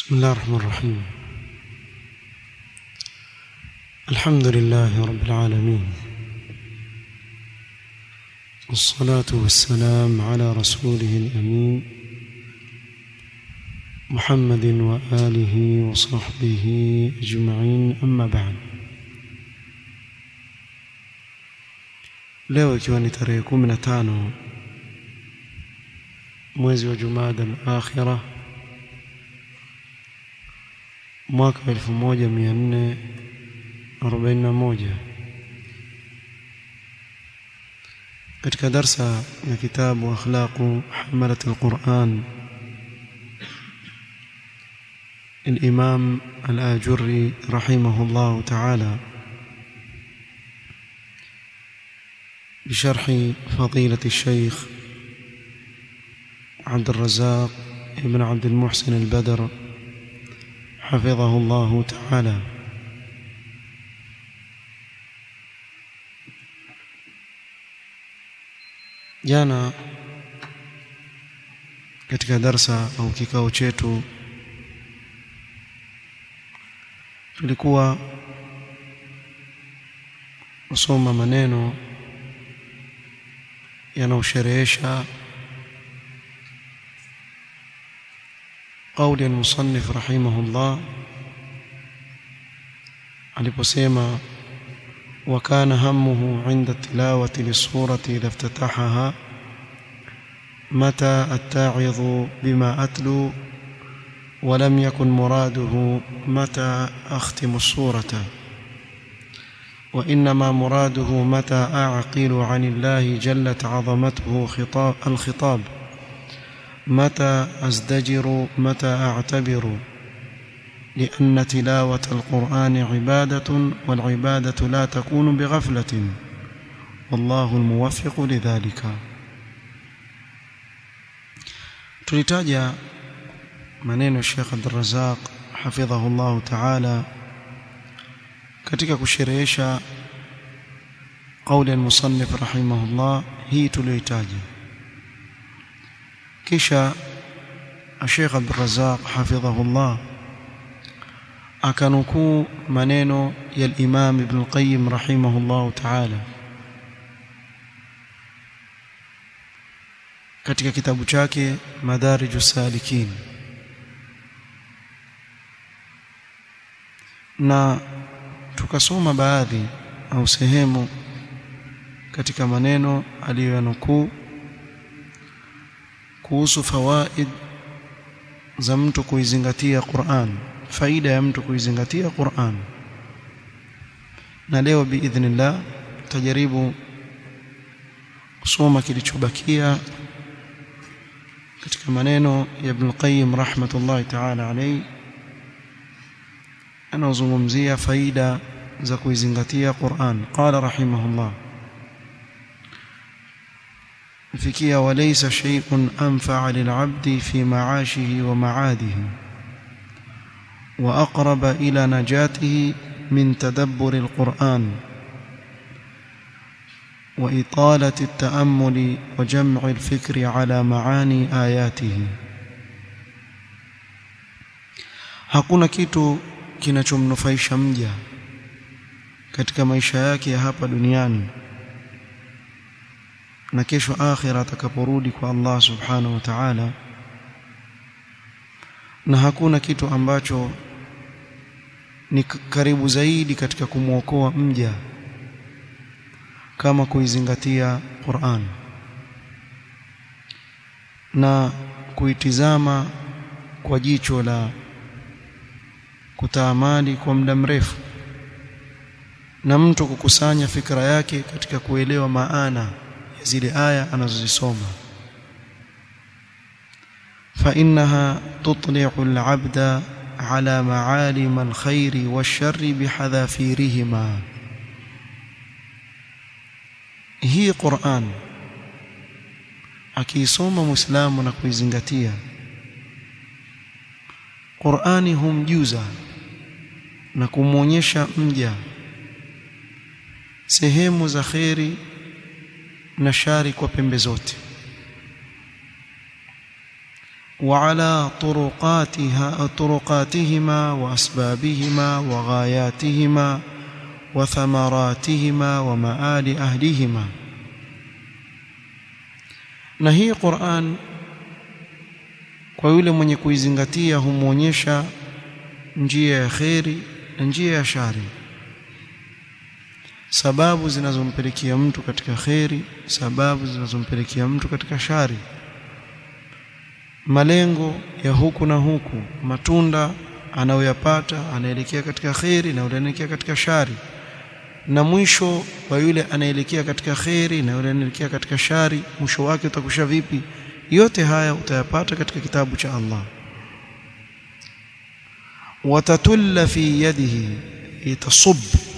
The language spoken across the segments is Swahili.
بسم الله الرحمن الرحيم الحمد لله رب العالمين والصلاة والسلام على رسوله الأمين محمد وآله وصحبه أجمعين أما بعد leo ikiwa ni tarehe kumi na tano mwezi wa jumada al-akhira mwaka wa elfu moja mia nne arobaini na moja katika darsa ya kitabu akhlaqu hamalat alquran الإمام الآجري رحمه الله تعالى بشرح فضيلة الشيخ عبد الرزاق ابن عبد المحسن البدر حفظه الله تعالى jana katika darsa au kikao chetu tulikuwa kusoma maneno yanaosherehesha قول المصنف رحمه الله aliposema وكان همه عند التلاوة للسورة إذا افتتحها متى أتعظ بما أتلو ولم يكن مراده متى أختم السورة وإنما مراده متى أعقل عن الله جلت عظمته خطاب الخطاب متى أزدجر متى أعتبر لأن تلاوة القرآن عبادة والعبادة لا تكون بغفلة والله الموفق لذلك tulitaja maneno Sheikh Abdul Razak hafidhahu Allah Ta'ala katika kusherehesha قول المصنف رحمه الله hii tuliyoitaja kisha Sheikh Abdul Razak hafidhahu Allah akanukuu maneno ya Imam Ibn al-Qayyim rahimahullah ta'ala katika kitabu chake Madarijus Salikin na tukasoma baadhi au sehemu katika maneno aliyoyanukuu kuhusu fawaid za mtu kuizingatia Qur'an faida ya mtu kuizingatia Qur'an na leo biidhnillah tutajaribu kusoma kilichobakia katika maneno ya Ibn Qayyim rahmatullahi ta'ala alayhi anazungumzia faida za kuizingatia Qur'an qala rahimahullah fikia walaysa shay'un anfa'a lil'abdi fi ma'ashihi wa ma'adihi واقرب الى نجاته من تدبر القران واطاله التامل وجمع الفكر على معاني اياته hakuna kitu kinachomnufaisha mja katika maisha yake ya hapa duniani na kesho akhira atakaporudi kwa Allah subhanahu wa ta'ala na hakuna kitu ambacho ni karibu zaidi katika kumwokoa mja kama kuizingatia Qur'an na kuitizama kwa jicho la kutaamali kwa muda mrefu na mtu kukusanya fikra yake katika kuelewa maana ya zile aya anazozisoma فإنها تطلع العبد على معالم الخير والشر بحذافيرهما هي قرآن akiisoma muislamu na kuizingatia Qur'ani humjuza na kumwonyesha mja sehemu za kheri na shari kwa pembe zote وعلى طرقاتها طرقاتهما وأسبابهما وغاياتهما وثمراتهما ومآل أهلهما na hii Qur'an kwa yule mwenye kuizingatia humwonyesha njia ya kheri na njia ya shari sababu zinazompelekea mtu katika kheri sababu zinazompelekea mtu katika shari malengo ya huku na huku matunda anayoyapata anaelekea katika kheri na anaelekea katika shari na mwisho wa yule anaelekea katika kheri na yule anaelekea katika shari mwisho wake utakusha vipi yote haya utayapata katika kitabu cha Allah watatulla fi yadihi itasub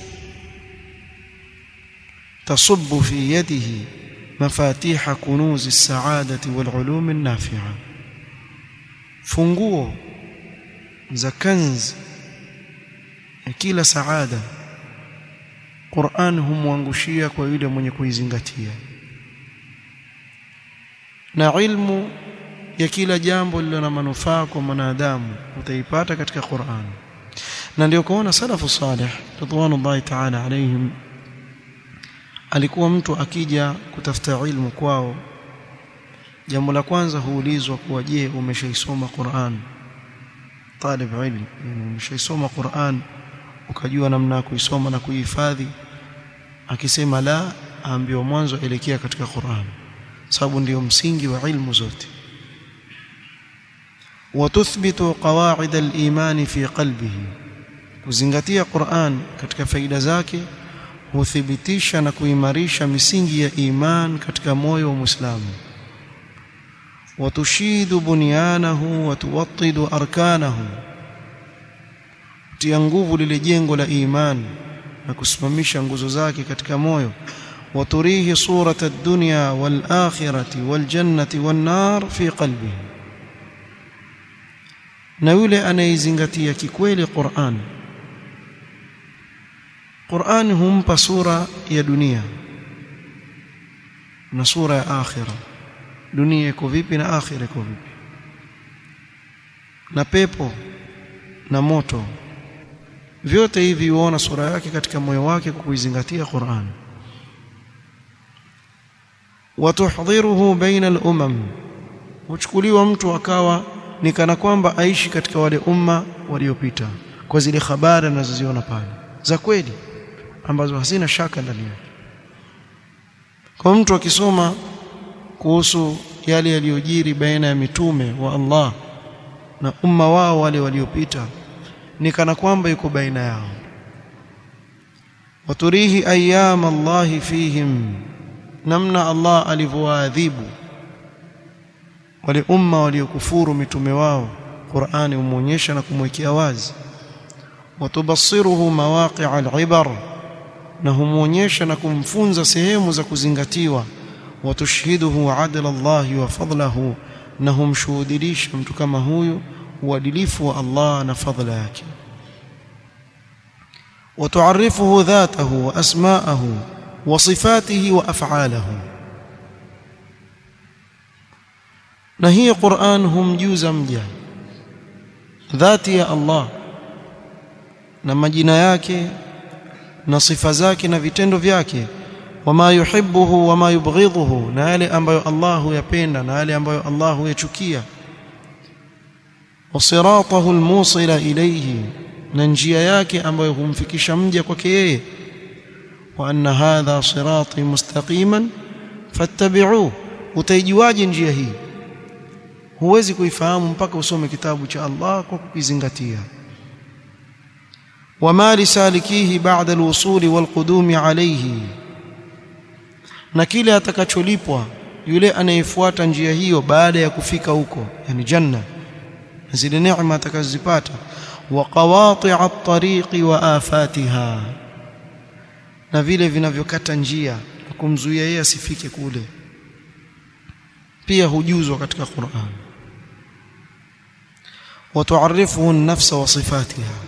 تصب في يده مفاتيح كنوز السعادة والعلوم النافعة funguo za kanz ya kila saada Qur'an humwangushia kwa yule mwenye kuizingatia na ilmu ya kila jambo lililo na manufaa kwa mwanadamu utaipata katika Qur'an na ndio kuona salafu salih ridwanullahi ta'ala alayhim alikuwa mtu akija kutafuta ilmu kwao jambo la kwanza huulizwa kuwa je umeshaisoma Qur'an talib ilm yani umeshaisoma Qur'an ukajua namna ya kuisoma na kuihifadhi akisema la aambiwa mwanzo elekea katika Qur'an sababu ndio msingi wa ilmu zote watuthbitu qawaid al-iman fi qalbihi kuzingatia Qur'an katika faida zake huthibitisha na kuimarisha misingi ya iman katika moyo wa Muislamu watushidu bunyanahu watuwattidu arkanahu tia nguvu lile jengo la iman na kusimamisha nguzo zake katika moyo waturihi surata ad-dunya wal akhirati wal jannati wan nar fi qalbihi na yule anayezingatia kikweli Qur'an Qur'an humpa sura ya dunia na sura ya akhira dunia iko vipi na akhira iko vipi na pepo na moto vyote hivi huona sura yake katika moyo wake kwa kuizingatia Qur'an watuhdhiruhu baina al-umam huchukuliwa mtu akawa ni kana kwamba aishi katika wale umma waliopita kwa zile habari anazoziona pale za kweli ambazo hazina shaka ndani yake kwa mtu akisoma kuhusu yale yaliyojiri baina ya mitume wa Allah na umma wao wale waliopita ni kana kwamba yuko baina yao waturihi ayyam Allah fihim namna Allah alivyowaadhibu wale umma waliokufuru mitume wao Qur'ani umuonyesha na kumwekea wazi watubasiruhu mawaqi'a al-ibar na humuonyesha na kumfunza sehemu za kuzingatiwa watushhiduhu adla Allah wa fadlahu na humshuhudilisha mtu kama huyu uadilifu wa Allah na fadla yake وتعرفه ذاته واسماءه وصفاته وافعاله na hii Qur'an humjuza mja dhati ya Allah na majina yake na sifa zake na vitendo vyake wama yuhibbuhu wama yubghidhuhu na yale ambayo Allah huyapenda na yale ambayo Allah huyachukia wasiratahu almusila ilayhi na njia yake ambayo humfikisha mja kwake yeye wa anna hadha sirati mustaqiman fattabi'uhu utaijuaje njia hii huwezi kuifahamu mpaka usome kitabu cha Allah kwa kukizingatia wama lisalikihi ba'da alwusuli walqudumi alayhi na kile atakacholipwa yule anayefuata njia hiyo baada ya kufika huko yani janna zile neema atakazozipata wa qawati'a at-tariqi wa afatiha na vile vinavyokata njia kumzuia yeye asifike kule pia hujuzwa katika Qur'an وتعرفه النفس وصفاتها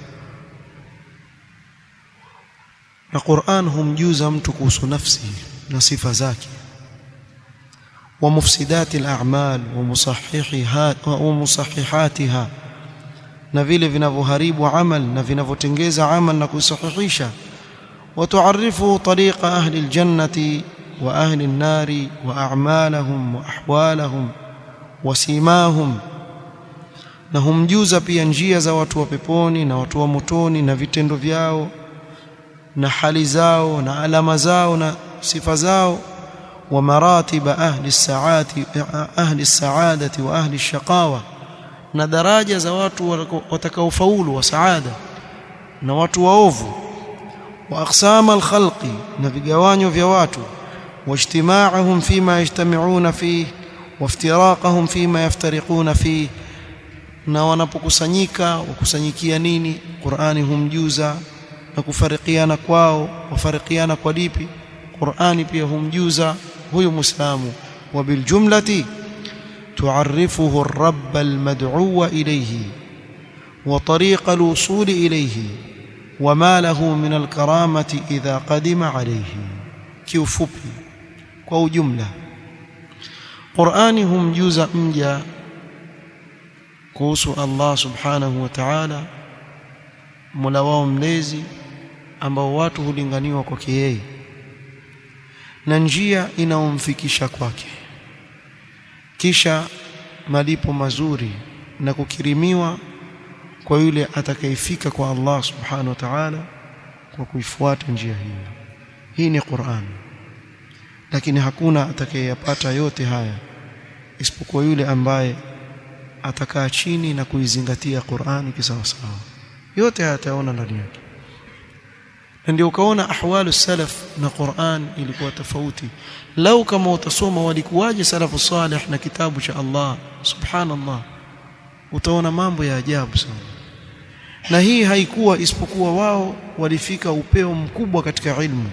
na Qur'an humjuza mtu kuhusu nafsi na sifa zake ومفسدات الأعمال ومصححها ومصححاتها na vile vinavyoharibu amal na vinavyotengeza amal na kusahihisha وتعرفه طريق أهل الجنة وأهل النار وأعمالهم وأحوالهم وسيماهم na humjuza pia njia za watu wa peponi na watu wa motoni na vitendo vyao na hali zao na alama zao na sifa zao wa maratiba ahli saati ahli saadati wa ahli shaqawa na daraja za watu watakaofaulu wa saada na watu waovu wa aqsama alkhalqi na vigawanyo vya watu واجتماعهم فيما يجتمعون فيه وافتراقهم فيما يفترقون فيه na wanapokusanyika wakusanyikia nini Qur'ani humjuza na kufarikiana kwao wafarikiana kwa lipi Qur'ani pia humjuza huyu Muislamu wa biljumlati tu'arrifuhu ar-rabb al-mad'u ilayhi wa tariq al-wusul ilayhi wa ma lahu min al-karamati idha qadima alayhi kiufupi kwa ujumla Qur'ani humjuza mja kuhusu Allah subhanahu wa ta'ala Mola wao mlezi ambao watu hulinganiwa kwake yeye na njia inaomfikisha kwake kisha malipo mazuri na kukirimiwa kwa yule atakayefika kwa Allah subhanahu wa ta'ala kwa kuifuata njia hiyo hii ni Qur'an lakini hakuna atakayeyapata yote haya isipokuwa yule ambaye atakaa chini na kuizingatia Qur'ani kisawasawa yote hayataona ndani yake na ndio ukaona ahwalu salaf na Qur'an ilikuwa tofauti lau kama utasoma walikuwaje salafu salih na kitabu cha Allah subhanallah utaona mambo ya ajabu sana na hii haikuwa isipokuwa wao walifika upeo mkubwa katika ilmu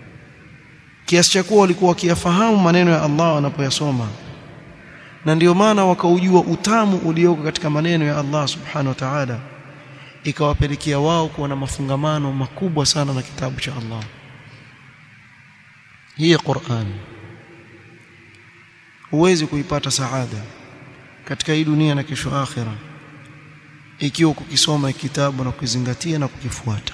kiasi cha kuwa walikuwa wakiyafahamu maneno ya Allah wanapoyasoma na ndio maana wakaujua utamu ulioko katika maneno ya Allah subhanahu wa ta'ala ikawapelekea wao kuwa na mafungamano makubwa sana na kitabu cha Allah hii Qur'an huwezi kuipata saada katika hii dunia na kesho akhira ikiwa kukisoma kitabu na kukizingatia na kukifuata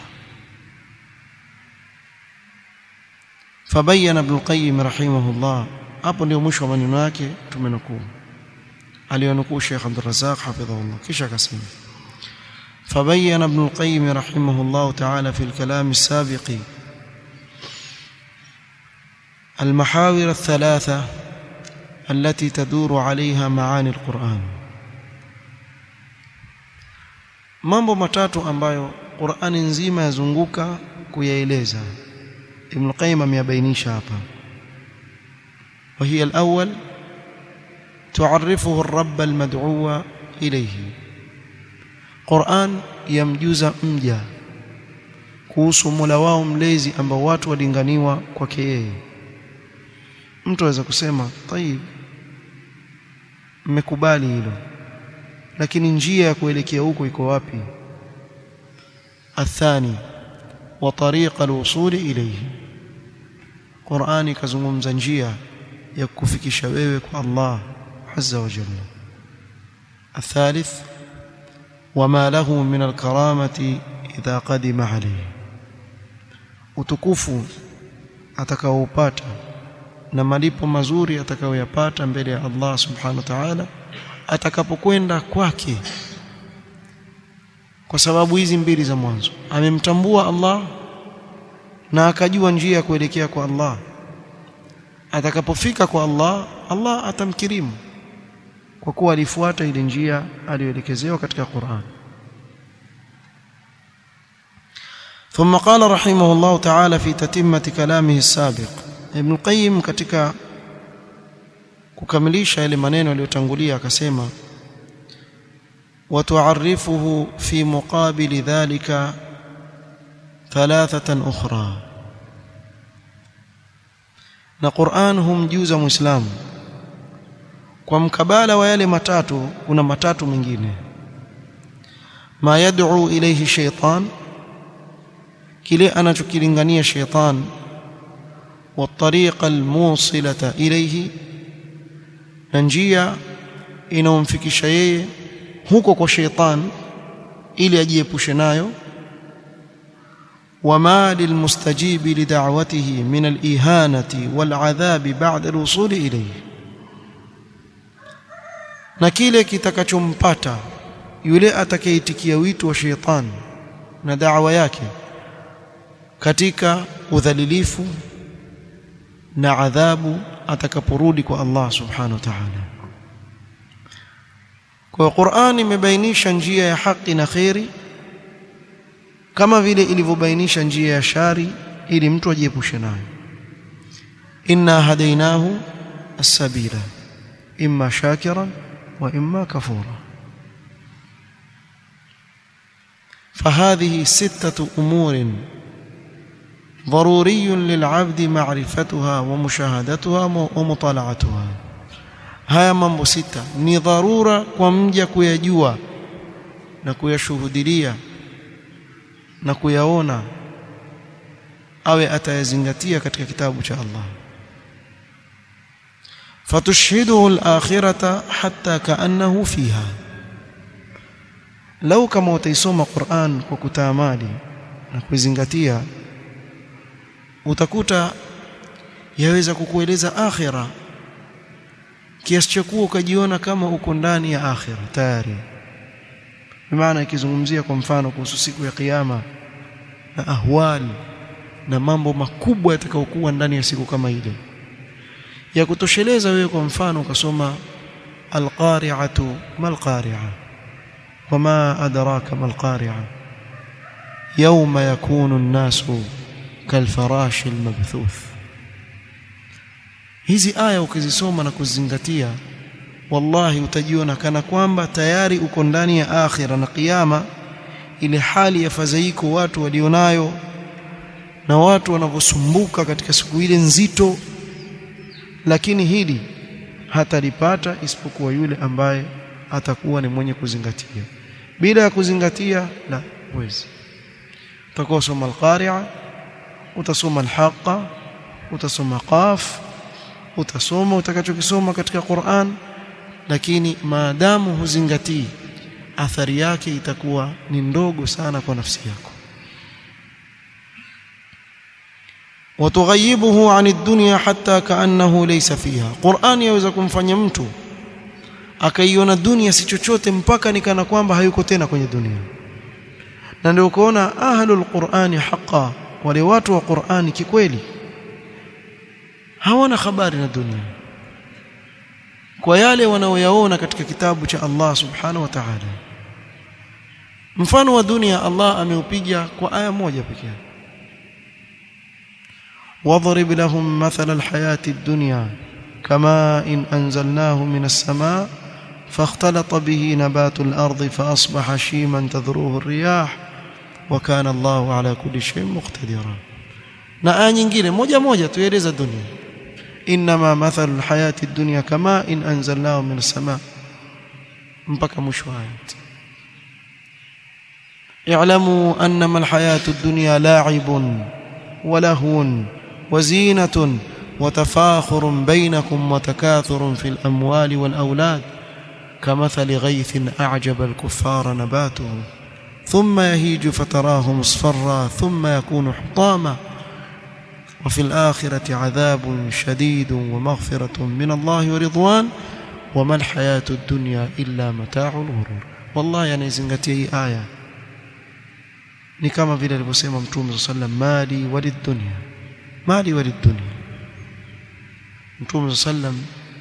fabayana ibn qayyim rahimahullah hapo ndio mwisho wa maneno yake tumenukuu aliyonukuu Sheikh Abdul Razzaq hafidhahullah kisha akasema فبين ابن القيم رحمه الله تعالى في الكلام السابق المحاور الثلاثة التي تدور عليها معاني القرآن mambo matatu ambayo Qur'ani nzima yazunguka kuyaeleza Ibn Qayyim ameyabainisha hapa وهي الأول تعرفه الرب المدعو إليه Qur'an yamjuza mja kuhusu Mola wao mlezi ambao watu walinganiwa kwake yeye. Mtu aweza kusema, "Tayib, mmekubali hilo. Lakini njia ya kuelekea huko iko wapi?" Athani wa tariqa alwusul ilayhi. Qur'ani ikazungumza njia ya kukufikisha wewe kwa Allah Azza wa Jalla. الثالث وما له من الكرامة إذا قدم عليه utukufu atakaoupata na malipo mazuri atakayoyapata mbele ya Allah subhanahu wa ta'ala atakapokwenda kwake kwa sababu hizi mbili za mwanzo amemtambua Allah na akajua njia ya kuelekea kwa Allah atakapofika kwa Allah Allah atamkirimu kwa kuwa alifuata ile njia aliyoelekezewa katika Qur'an ثم قال رحمه الله تعالى في تتمة كلامه السابق ابن القيم katika kukamilisha yale maneno aliyotangulia akasema وتعرفه في مقابل ذلك ثلاثة أخرى na Qur'an humjuza Muislamu kwa mkabala wa yale matatu kuna matatu mengine ma yad'u ilayhi shaytan kile anachokilingania shaytan wa tariqa almusilata ilayhi na njia inayomfikisha yeye huko kwa sheitan ili ajiepushe nayo وما للمستجيب لدعوته من الإهانة والعذاب بعد الوصول إليه na kile kitakachompata yule atakayeitikia wito wa sheitani na da'wa yake katika udhalilifu na adhabu atakaporudi kwa Allah subhanahu wa ta'ala kwa Qur'an imebainisha njia ya haki na khairi kama vile ilivyobainisha njia ya shari ili mtu ajiepushe nayo inna hadainahu as-sabila imma shakiran wa imma kafura فهذه ستة أمور ضروري للعبد معرفتها ومشاهدتها ومطالعتها haya mambo sita ni dharura kwa mja kuyajua na kuyashuhudilia na kuyaona awe atayazingatia katika kitabu cha Allah fatushhiduhu al-akhirata hatta kaannahu fiha lau kama utaisoma Qur'an kwa kutaamali na kuizingatia utakuta yaweza kukueleza akhira kiasi cha kuwa ukajiona kama uko ndani ya akhira tayari maana ikizungumzia kwa mfano kuhusu siku ya kiyama na ahwali na mambo makubwa yatakayokuwa ndani ya siku kama ile ya kutosheleza wewe kwa mfano ukasoma alqari'atu malqari'a wama adraka malqari'a yawma yakunu an-nasu kalfarashi almabthuth hizi aya ukizisoma na kuzingatia wallahi utajiona kana kwamba tayari uko ndani ya akhira na kiyama ile hali ya fadhaiko watu walionayo na watu wanavyosumbuka katika siku ile nzito lakini hili hatalipata isipokuwa yule ambaye atakuwa ni mwenye kuzingatia bila ya kuzingatia la huwezi utakuwa soma al-qari'a utasoma al-haqqa utasoma qaf utasoma utakachokisoma katika Qur'an lakini maadamu huzingatii athari yake itakuwa ni ndogo sana kwa nafsi yako watughayibuhu an ad-dunya hatta kaannahu laysa fiha Qur'an yaweza kumfanya mtu akaiona dunia si chochote mpaka nikana kwamba hayuko tena kwenye dunia na ndio ukoona ahlul qur'ani haqa wale watu wa qur'ani kikweli hawana habari na dunia kwa yale wanaoyaona katika kitabu cha Allah subhanahu wa ta'ala mfano wa dunia Allah ameupiga kwa aya moja pekee واضرب لهم مثل الحياة الدنيا كما إن أنزلناه من السماء فاختلط به نبات الأرض فأصبح شيما تذروه الرياح وكان الله على كل شيء مقتدرا na aya nyingine moja moja tueleza dunia inma mathalu alhayati dunya kama in anzalnahu min as-sama mpaka mwisho ayat i'lamu annama alhayatu ad-dunya la'ibun wa lahun wa zinatun wa tafakhurun bainakum wa takathurun fil amwali wal awlad كمثل غيث أعجب الكفار نباته ثم يهيج فتراه مصفرا ثم يكون حطاما وفي الآخرة عذاب شديد ومغفرة من الله ورضوان وما الحياة الدنيا إلا متاع الغرور والله يعني zingatia hii aya ni kama vile alivyosema mtume sallam mali walidunya mali walidunya mtume sallam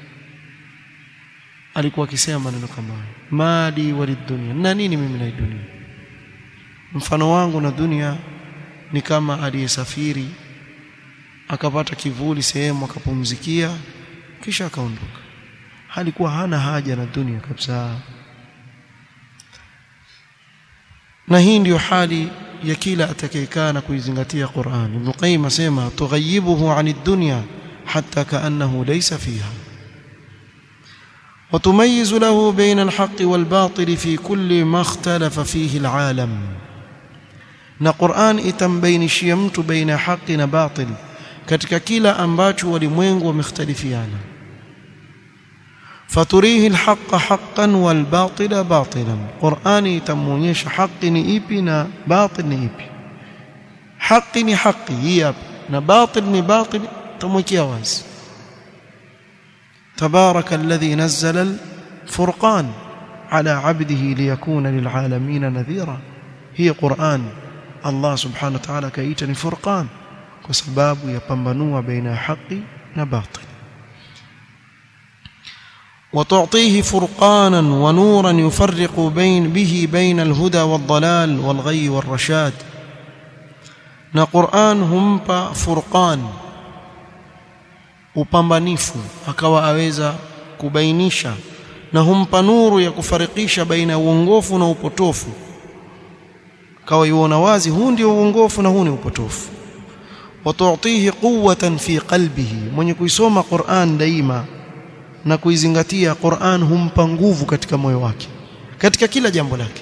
alikuwa akisema maneno kama haya mali walidunya na nini mimi na dunia mfano wangu na dunia ni kama aliyesafiri akapata kivuli sehemu akapumzikia kisha akaondoka halikuwa hana haja na dunia kabisa na hii ndiyo hali ya kila atakayekaa na kuizingatia Qur'an Ibn Qayyim asema tughayibuhu 'ani dunya hatta ka'annahu laysa fiha وتميز له بين الحق والباطل في كل ما اختلف فيه العالم na Qur'an itambainishia mtu baina haki na batil katika kila ambacho walimwengu wamekhtalifiana faturihi alhaqa haqqan walbatila batilan qurani itamuonyesha haki ni ipi na batil ni ipi haki ni haki hii hapa na batil ni batil tamwekea wazi تبارك الذي نزل الفرقان على عبده ليكون للعالمين نذيرا هي قرآن الله سبحانه وتعالى كيتني فرقان وسباب يپambanua بين حق وباطل وتعطيه فرقانا ونورا يفرق بين به بين الهدى والضلال والغي والرشاد na Qur'an humpa furqan upambanifu akawa aweza kubainisha na humpa nuru ya kufarikisha baina ya uongofu na upotofu akawa yuona wazi huu ndio uongofu na huu ni upotofu watu'tihi quwwatan fi qalbihi mwenye kuisoma Qur'an daima na kuizingatia Qur'an humpa nguvu katika moyo wake katika kila jambo lake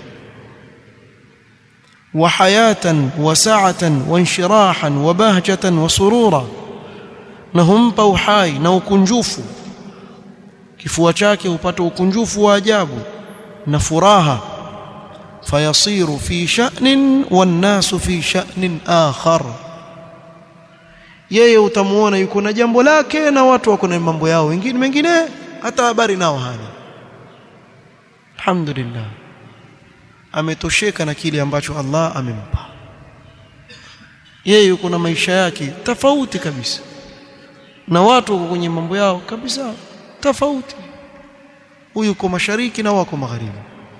wa hayatan wa sa'atan wa inshirahan wa bahjatan wa surura na humpa uhai na ukunjufu kifua chake hupata ukunjufu wa ajabu na furaha fayasiru fi sha'nin wan-nasu fi sha'nin akhar yeye utamuona yuko na jambo lake na watu wako na mambo yao wengine mengine hata habari nao hana alhamdulillah ametosheka na kile ambacho Allah amempa yeye yuko na maisha yake tofauti kabisa na watu wako kwenye mambo yao kabisa tofauti huyu yuko mashariki na wako magharibi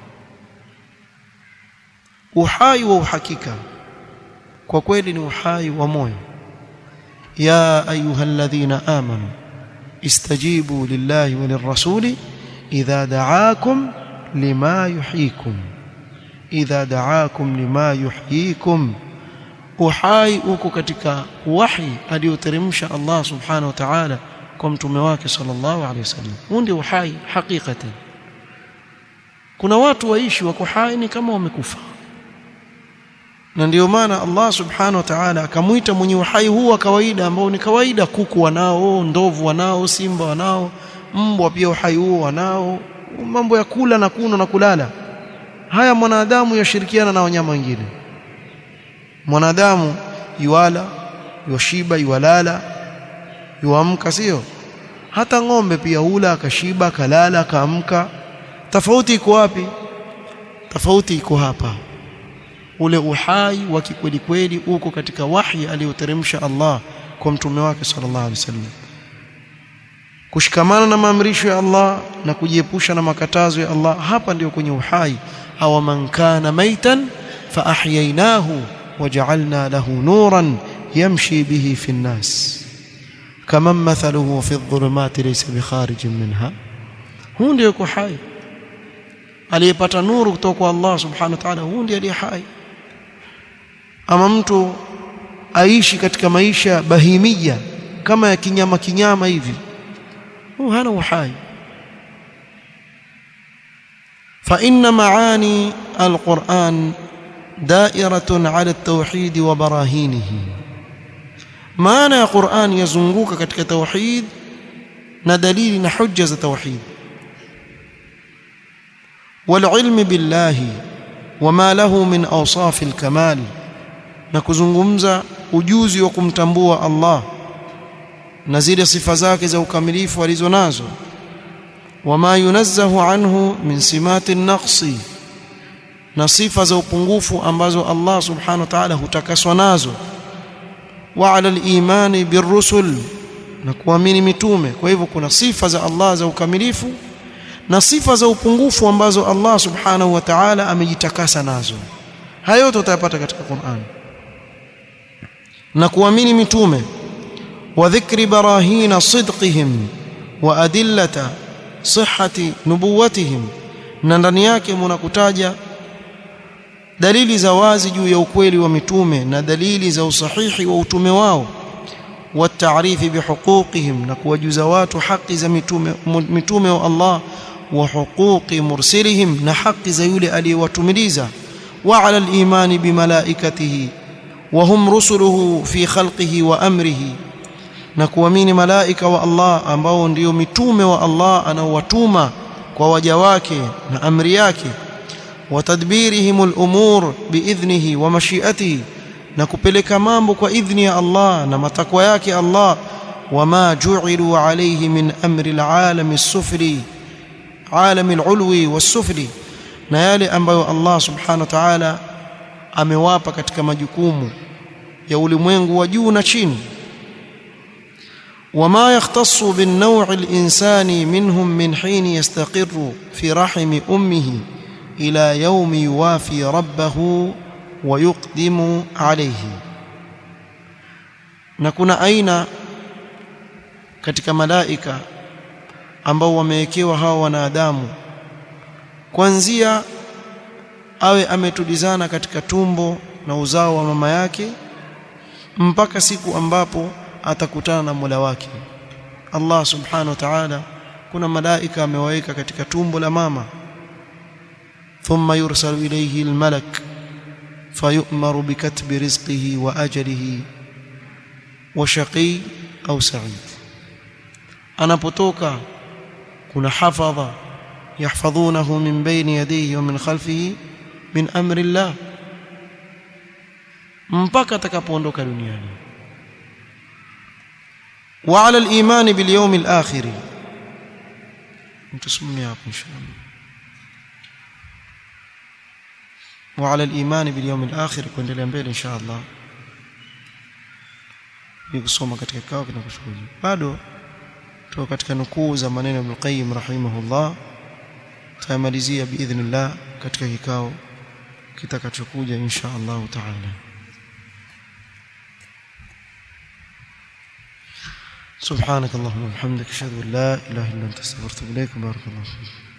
uhai wa uhakika kwa kweli ni uhai wa moyo ya ayyuhalladhina amanu istajibu lillahi wa lirrasuli idha da'akum lima yuhyikum idha da'akum lima yuhyikum uhai uko katika wahi aliyoteremsha Allah subhanahu wa ta'ala kwa mtume wake sallallahu alaihi wasallam huu ndio uhai hakikatan kuna watu waishi wako hai ni kama wamekufa na ndio maana Allah subhanahu wa ta'ala akamuita mwenye uhai huu wa kawaida ambao ni kawaida kuku wanao ndovu wanao simba wanao mbwa pia uhai huo wanao mambo ya kula na kunywa na kulala haya mwanadamu yashirikiana na wanyama wengine mwanadamu yuala yoshiba yualala yuamka sio hata ng'ombe pia hula akashiba akalala akaamka tofauti iko wapi tofauti iko hapa ule uhai wa kikweli kweli uko katika wahi aliyoteremsha Allah kwa mtume wake sallallahu alaihi wasallam kushikamana na maamrisho ya Allah na kujiepusha na makatazo ya Allah hapa ndio kwenye uhai aw man kana maitan fa ahyaynahu waja'alna lahu nuran yamshi bihi fi an-nas kama mathaluhu fi adh-dhulumati laysa bikharijin minha huu ndio yuko hai aliyepata nuru kutoka kwa Allah subhanahu wa ta'ala huu ndiye aliye hai ama mtu aishi katika maisha bahimia kama ya kinyama kinyama hivi huu hana uhai فإن معاني القرآن دائرة على التوحيد وبراهينه معنى القرآن يزنقوك katika توحيد na dalili na hujja za tauhid والعلم بالله وما له من أوصاف الكمال na kuzungumza ujuzi wa kumtambua Allah na zile sifa zake za ukamilifu alizo nazo wama yunazzahu anhu min simati naqsi na sifa za upungufu ambazo Allah subhanahu wa ta'ala hutakaswa nazo wa ala al-imani birrusul na kuamini mitume kwa hivyo kuna sifa za Allah za ukamilifu na sifa za upungufu ambazo Allah subhanahu wa ta'ala amejitakasa nazo hayo yote utayapata katika Qur'an na kuamini mitume wa dhikri barahina sidqihim wa adillata sihhati nubuwatihim na ndani yake mnakutaja dalili za wazi juu ya ukweli wa mitume na dalili za usahihi wa utume wao wa taarifi bihuquqihim na kuwajuza watu haki za mitume mitume wa Allah wa huquqi mursilihim na haki za yule aliyewatumiliza wa ala al-imani bimalaikatihi wa hum rusuluhu fi khalqihi wa amrihi na kuamini malaika wa Allah ambao ndio mitume wa Allah anaowatuma kwa waja wake na amri yake wa tadbirihim al-umur biidhnihi wa mashiatihi na kupeleka mambo kwa idhni ya Allah na matakwa yake Allah wama ju'ilu alayhi min amri al-alam as-sufli alam al-ulwi was-sufli na yale ambayo Allah subhanahu wa ta'ala amewapa katika majukumu ya ulimwengu wa juu na chini وما يختص بالنوع الإنساني منهم من حين يستقر في رحم أمه إلى يوم يوافي ربه ويقدم عليه نكون أين katika malaika ambao wamewekewa hawa wanadamu kuanzia awe ametulizana katika tumbo na uzao wa mama yake mpaka siku ambapo atakutana na Mola wake Allah subhanahu wa ta'ala kuna malaika amewaweka katika tumbo la mama thumma yursalu ilayhi almalak fayu'maru bikatbi rizqihi wa ajalihi wa shaqi au sa'id anapotoka kuna hafadha yahfadhunahu min bayni yadayhi wa min khalfihi min amri Allah mpaka atakapoondoka duniani وعلى الإيمان باليوم الآخر تسمعني إن شاء الله وعلى الإيمان باليوم الآخر kuendelea mbele insha Allah nikusoma katika kikao kinakushuhudia bado tuko katika nukuu za maneno ya Ibn Qayyim rahimahullah tutamalizia biidhnillah katika kikao kitakachokuja insha Allah taala سبحانك اللهم وبحمدك اشهد ان لا اله الا انت استغفرك واتوب اليك بارك الله فيك